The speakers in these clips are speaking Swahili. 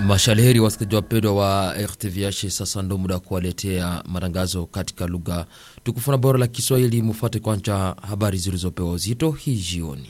Mashalheri wasikilizaji wapendwa wa RTVH, sasa ndo muda wa kuwaletea matangazo katika lugha tukufu na bora la Kiswahili. Mufuate kwanza habari zilizopewa uzito hii jioni.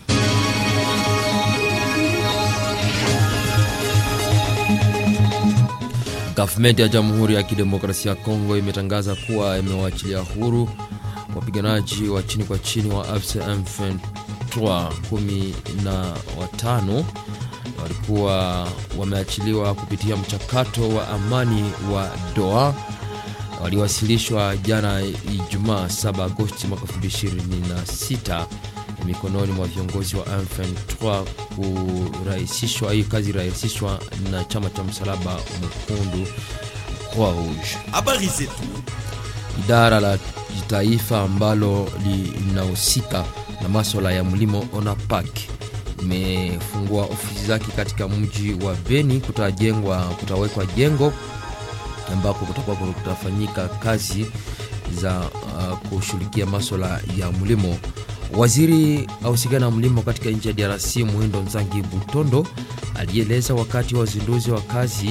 Gavumenti ya Jamhuri ya Kidemokrasia ya Kongo imetangaza kuwa imewaachilia huru wapiganaji wa chini kwa chini wa AFC M23 kumi na watano walikuwa wameachiliwa kupitia mchakato wa amani wa Doha waliwasilishwa jana Ijumaa 7 Agosti mwaka 2026 mikononi mwa viongozi wa M23 kurahisishwa. Hii kazi irahisishwa na chama cha msalaba mwekundu Croix Rouge. Habari zetu. Idara la taifa ambalo linahusika na maswala ya mlimo ONAPAK imefungua ofisi zake katika mji wa Beni. Kutajengwa, kutawekwa jengo ambako kutakuwa kutafanyika kazi za uh, kushughulikia maswala ya mlimo. Waziri ahusika na mlimo katika nchi ya DRC Muhindo Nzangi Butondo alieleza wakati wa uzinduzi wa kazi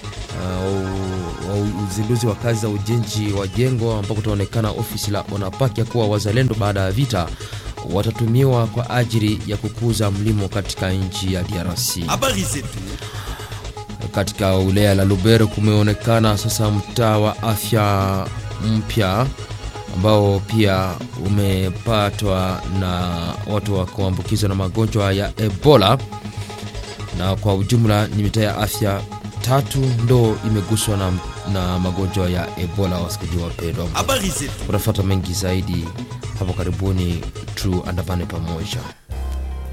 uh, uzinduzi wa kazi za ujenzi wa jengo ambako kutaonekana ofisi la ONAPAK ya kuwa wazalendo baada ya vita watatumiwa kwa ajili ya kukuza mlimo katika nchi ya DRC. Habari zetu. Katika wilaya la Lubero kumeonekana sasa mtaa wa afya mpya ambao pia umepatwa na watu wa kuambukizwa na magonjwa ya Ebola, na kwa ujumla ni mitaa ya afya tatu ndo imeguswa na, na magonjwa ya Ebola. Wasikilizaji wapendwa, Habari zetu. unafuata mengi zaidi hapo karibuni, tuandamane pamoja.